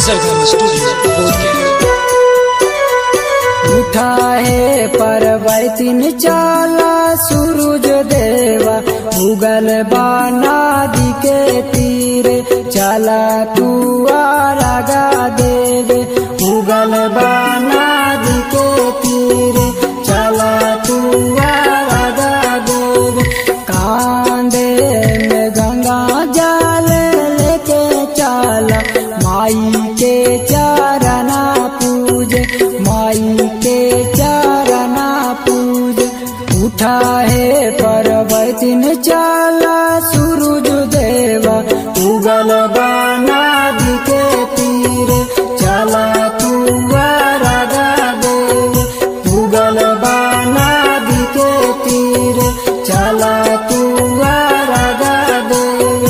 सरगम studio Bodhgaya उठा है परवैतिन चाला सूरज देवा उगल बानादि के तीरे चला तू आरागा देवे उगल बानादि के तीरे चला तू आरागा देवे कांदे में गंगा जल लेके चला माई के चरना पूज माई के चरना पूज उठा है परवतिन चला सूरज देवा उगल बानादि के तीरे चला तू राधा देव उगल बानादि के तीरे चला तू राधा देव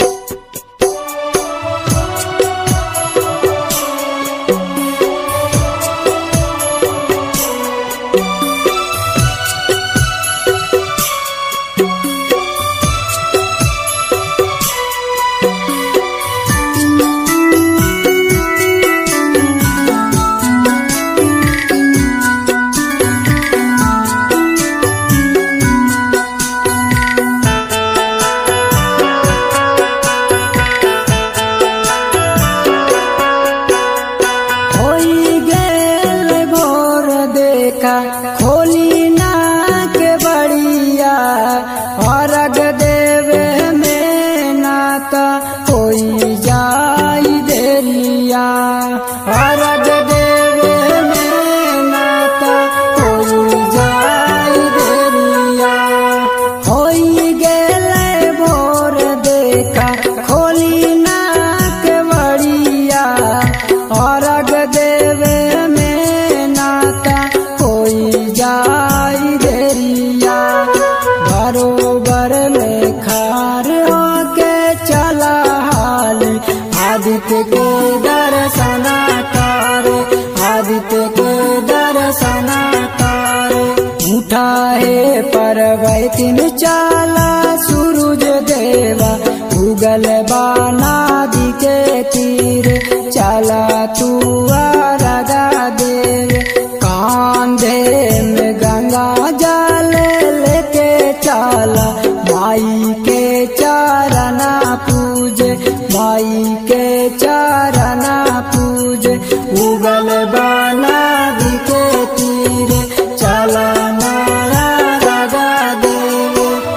होई गेल भोर देखा खोली ना के बड़िया अर्घ देवे में नाता कोई जाई देरिया अर्घ देवे में नाता कोई जाई देरिया होई गेल भोर देखा खोली ना के बड़िया अर्घ देवे में नाता कोई जाई देरिया बरोबर में खार होके चला हाल आदित्य के दर्शना कर आदित्य के दर्शना कर उठा है परवैतिन चाला सूरज देवा उगल बानादि के तीर चला तू राधा देव कांधे में गंगा जल लेके चला माई के चरना पूज माई के चरना पूज उगल बानादि के तीर चला राधा देव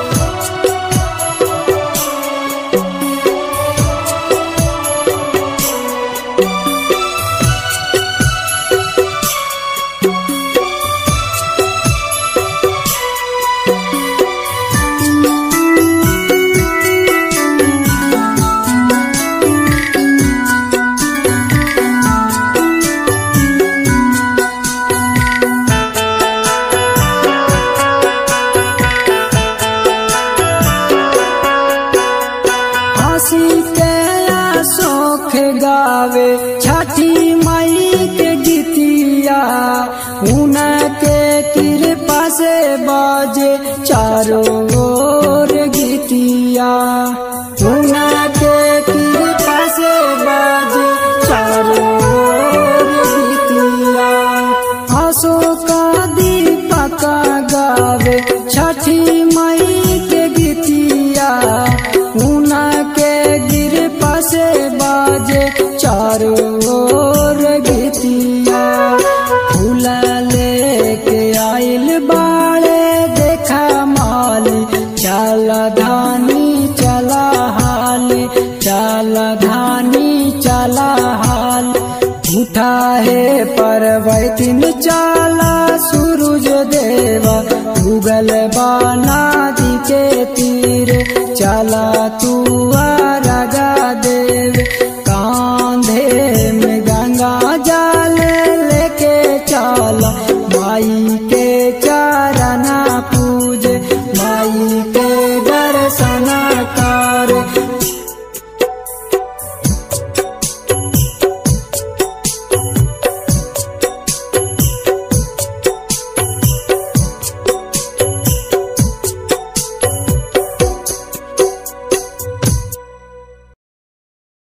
हंसी के शोख गावे छठी मई के गीतिया उनके कृपा से बाजे चारों ओर गीतिया उनके कृपा से बाजे चारों ओर गीतिया अशोक दीपक गावे छठी मई के गीतिया उनके गिरपा से बाजे चारों ओर गीतिया फूल लेके आइल बाड़े देखा माली चल धानी चला हाल चल धानी चला हाल उठा है परवैतिन चाला सूरज देवा उगल बानादि के तीर चला तू